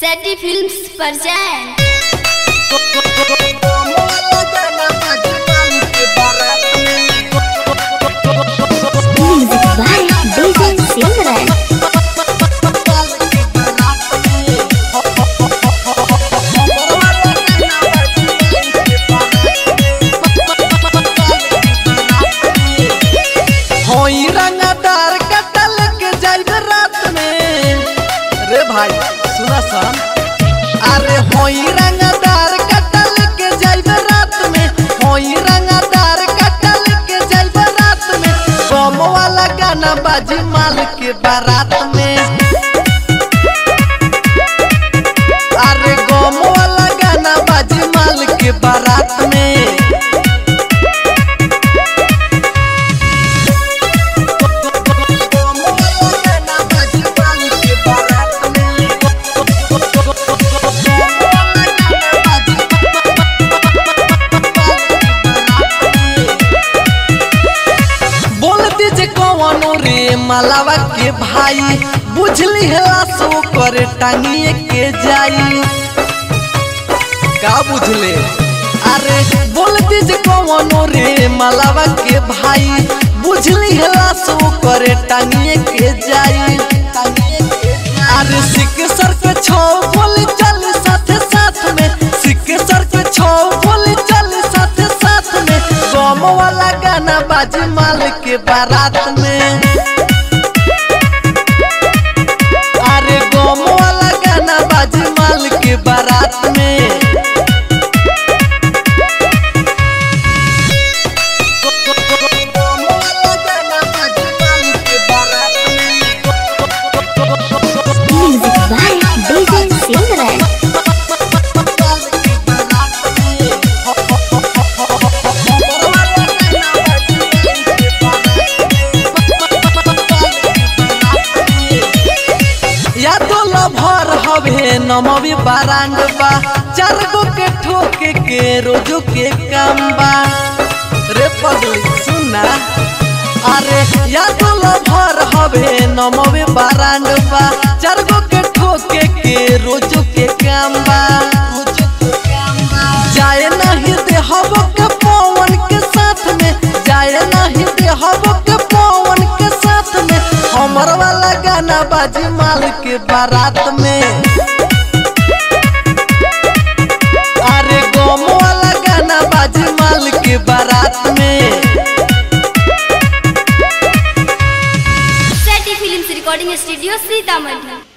सैटी films पर जाएं Music by DJ Simran. होई रंगदार कटल के जाइब रात में रे भाई सुना सन अरे होई रंगदार कटल के जाइब रात में होई रंगदार कटल के जाइब रात में बम वाला गाना बाजी माल के बारात में अरे गम वाला गाना बाजी माल के बारात में बोल दीजिए कौनो रे मलावा के भाई बुझली हला सो कर टांगिए के जाई का बुझले अरे बोल दीजिए कौनो रे मलावा के भाई बुझली हला सो कर टांगिए के जाई अरे सिक सर के छो बोली चल साथ साथ में सिक सर के छो बोली चल साथ साथ में गम वाला गाना बाजी माल के बारात में अरे गम वाला गाना बाजी माल के बारात में Music by DJ Simran. या तो लभर हवे नमवी बारांड बा चार गो के ठोके के रोजो के काम बा रे पगली सुना अरे या तो लभर हवे नमवी बारांड बा चार गो के ठोके के रोजो के काम बा जाए नहीं दे हबो के पवन के साथ में जाए नहीं दे हबो के पवन के साथ में हमर वाला गाना बाजी माल के बारात में अरे गम वाला गाना बाजी माल के बारात में सैटी फिल्म्स रिकॉर्डिंग स्टूडियो सीतामढ़ी